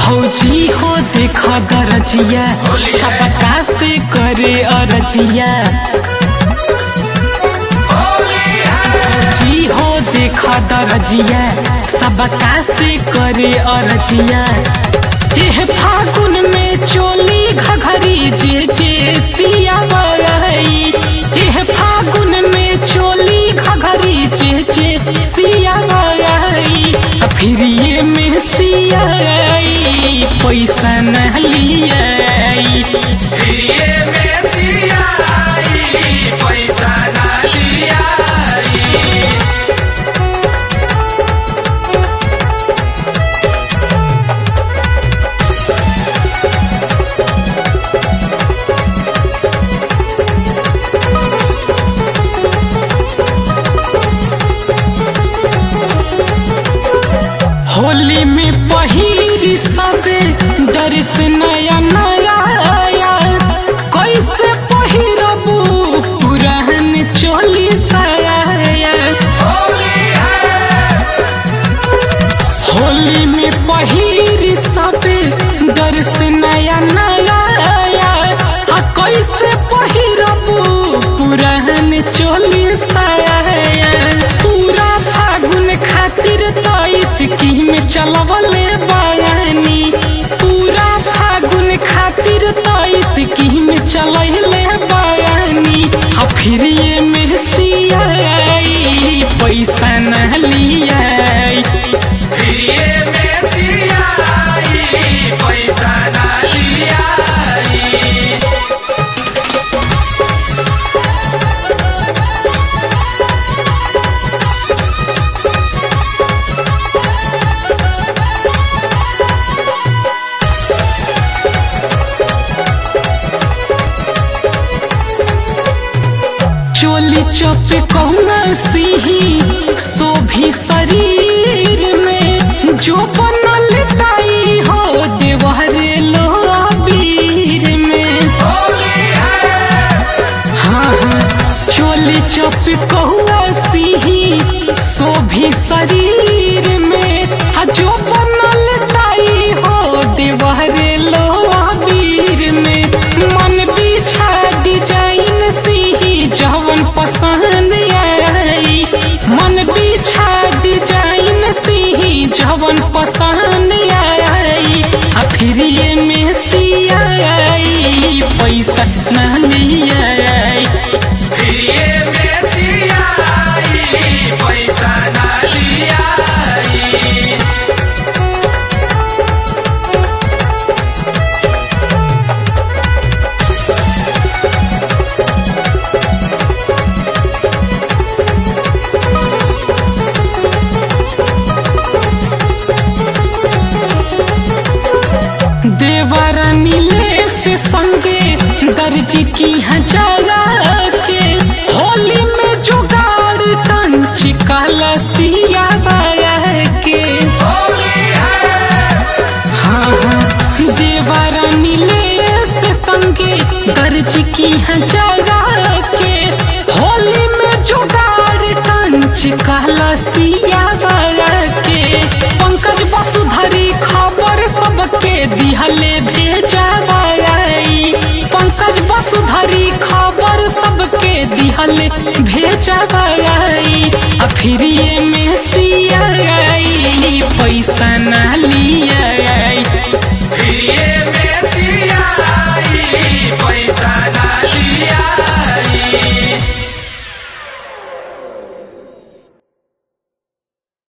भौजी हो देख गरजिया सबका से करे अरजिया भौजी हो देख दरजिया सबका से करे अरजिया एह फागुन में चोली घघरी जे जे सिया बरई एह फागुन में चोली घघरी जे जे सिया बरई फिर ये में सिया पैसा न लियाई प्रिय में सियाई पैसा ना लियाई होली में पहिरी सबे दर्श नया नया आया कैसे पहिरबू पुरान चोली साया होली है होली में पहिरी सबे दर्श नया नया आया आ कैसे पहिरबू पुरान चोली साया पूरा फागुन खातिर तो स्कीम चलवले बयानी पूरा फागुन खातिर तो स्कीम चलैले बयानी आ फिर ये में सियाई पैसा न लियाई प्रिय में सियाई पैसा ना लियाई चोली चप कौना सिही शोभी शरीर में जो बनल ताई हो देवहरे लो अबीर में होली है हाँ हाँ चोली चप कौना सिही शोभी शरीर में आ जो बनल ताई हो देवहरे लो अबीर में मन बिछा डिजाइन सिही जवन पसंद आई मन बिछा डिजाइन सिही जवन पसंद आई आ फिर ये में सियाई पैसा न लियाई प्रिय में सियाई पैसा ना लियाई देवरा नीले से संगे दर्जी की हजारा के होली में जुगाड़ टंच काला सिया बाया के होली है हाँ हाँ देवरा नीले से संगे दर्जी की हजारा के होली में जुगाड़ टंच काला सिया बाया के पंकज वसुधरी खबर सबके दिहले भेजा बाई पंकज वसुधरी खबर सबके दिहले भेजा बाई आ फिर ये में सियाई पैसा ना लिया